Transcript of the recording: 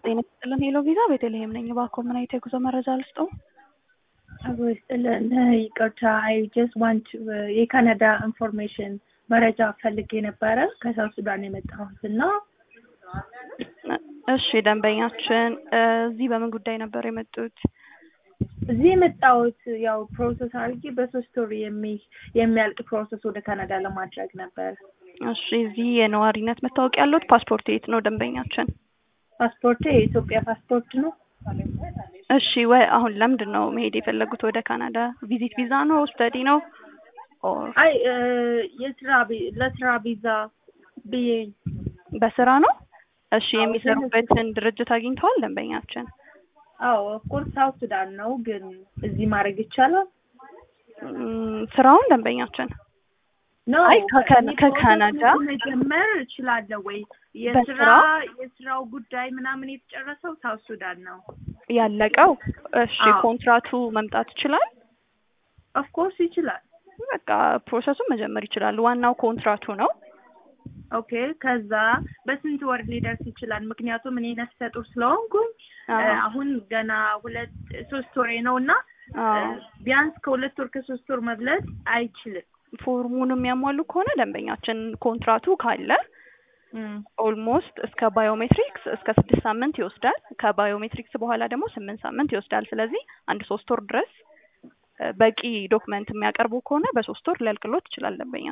ጤና ይስጥልን ሄሎ ቪዛ ቤተልሔም ነኝ። እባክዎ ምን አይነት የጉዞ መረጃ ልስጥዎ? አብሮ ይስጥልን። ይቅርታ አይ ጀስት ዋንት የካናዳ ኢንፎርሜሽን መረጃ ፈልጌ ነበረ ከሳውት ሱዳን የመጣሁት እና እሺ ደንበኛችን እዚህ በምን ጉዳይ ነበር የመጡት? እዚህ የመጣሁት ያው ፕሮሰስ አድርጌ በሶስት ወር የሚ- የሚያልቅ ፕሮሰስ ወደ ካናዳ ለማድረግ ነበር። እሺ እዚህ የነዋሪነት መታወቂያ ያለዎት? ፓስፖርት የት ነው ደንበኛችን? ፓስፖርቴ የኢትዮጵያ ፓስፖርት ነው። እሺ ወይ አሁን ለምንድን ነው መሄድ የፈለጉት ወደ ካናዳ? ቪዚት ቪዛ ነው? ስተዲ ነው? ኦር አይ እ የስራ ቪ- ለስራ ቪዛ ብዬ በስራ ነው? እሺ አዎ፣ የሚሰሩበትን ድርጅት አግኝተዋል ደንበኛችን? አዎ ኦፍኮርስ ሳውት ሱዳን ነው፣ ግን እዚህ ማድረግ ይቻላል? እም፣ ስራውን ደንበኛችን ነው አይ ከከ- ከካናዳ መጀመር እችላለሁ ወይ? የስራ በስራ? የስራው ጉዳይ ምናምን የተጨረሰው ሳውት ሱዳን ነው። ያለቀው? እሺ አዎ። ኮንትራቱ መምጣት ይችላል? ኦፍኮርስ ይችላል። በቃ ፕሮሰሱን መጀመር ይችላል። ዋናው ኮንትራቱ ነው። ኦኬ ከዛ በስንት ወር ሊደርስ ይችላል? ምክንያቱም እኔ ነፍሰ ጡር ስለሆንኩኝ አዎ። እ አሁን ገና ሁለት ሶስት ወሬ ነው እና አዎ። እ ቢያንስ ከሁለት ወር ከሶስት ወር መብለጥ አይችልም። ፎርሙን የሚያሟሉ ከሆነ ደንበኛችን ኮንትራቱ ካለ እም፣ ኦልሞስት እስከ ባዮሜትሪክስ እስከ ስድስት ሳምንት ይወስዳል። ከባዮሜትሪክስ በኋላ ደግሞ ስምንት ሳምንት ይወስዳል። ስለዚህ አንድ ሶስት ወር ድረስ እ በቂ ዶክመንት የሚያቀርቡ ከሆነ በሶስት ወር ሊያልቅሎት ይችላል ደንበኛ